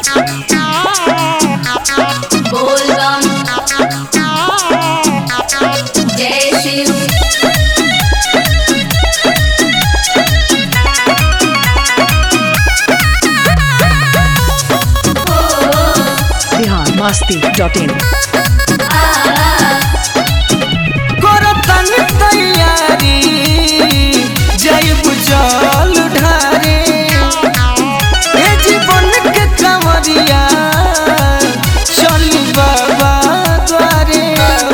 बोल बम जय शिव बिहार मस्ती डॉट इन करतन तैयारी जैब जल ढारे ए जीवन के कंवरिया चल बाबा द्वारे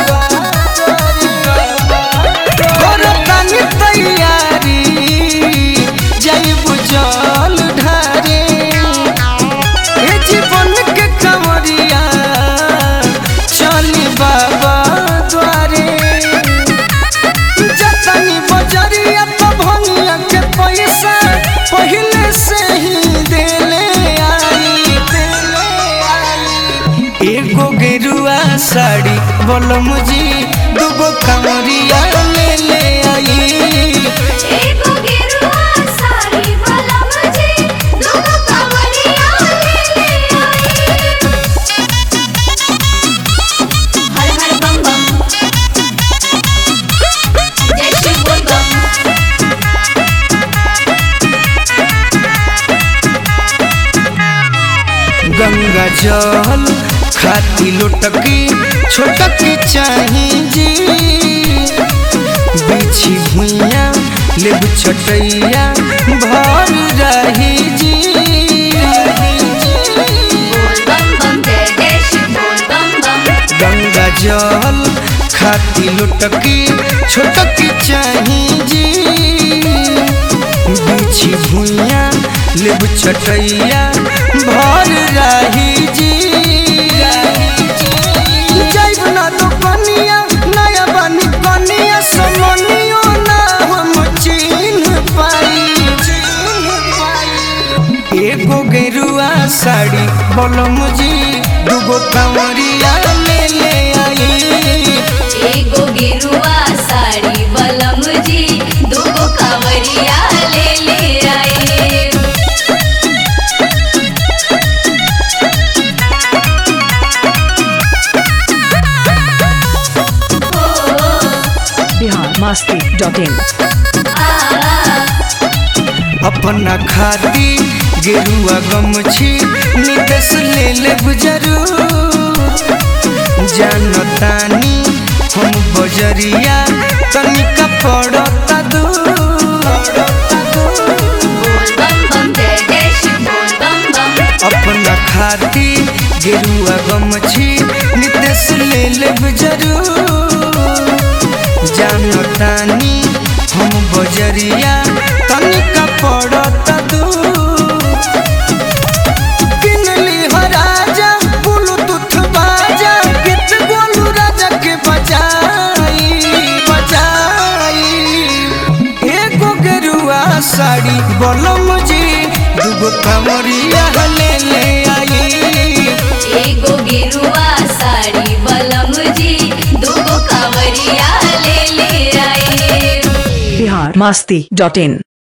करतन तैयारी जैब जल ढारे ए जीवन के कंवरिया चल बाबा द्वारे जतनी बजरिया तो भंगिया के पैसा पहले से ही देले आई देले आई एगो गेरुआ साड़ी बोलो मुझी दूगो कमरिया ले ले आई एगो गेरुआ साड़ी वाला मुझे दूगो कांवरिया ले ले आई हर हर बम बम जय शिव बोल बम गंगा जल खाती लोटकी छोटकी चाही जी बिछी भुइया लेब छटैया भर रही जी बोल बम बम जय जय शिव बोल बम बम गंगा जल खाती लोटकी छोटकी चाही जी बिछी भुइया लेब छटैया भर रही जी जैब ना तो कनिया नया बनी कनिया समनियो ना हम चिन्ह पाई चिन्ह पाई एगो गेरुआ साड़ी बोलो मुझी दूगो कंवरिया ले ले आई एगो गेरुआ साड़ी वाला मुझे दूगो कांवरिया ले ले आई बिहार मस्ती डॉट इन अपना खाती गेरुआ गमछी निदेश ले ले बुजरू जानतानी हम बजरिया तनिका पड़ता दूर बोल बम बम जय जय शिव बोल बम बम अपना खाती गेरुआ गमछी निदेश ले ले बुजरू जानतानी हम बजरिया तनिका पड़ता दूर किनली हो राजा ब्लूटूथ बाजा गीत गोलू राजा के बजाई बजाई एगो गेरुआ साड़ी बोलो मुझे दूगो कमरिया ले ले आई एगो गेरुआ साड़ी वाला मुझे दूगो कांवरिया ले ले आई बिहार मस्ती डॉट इन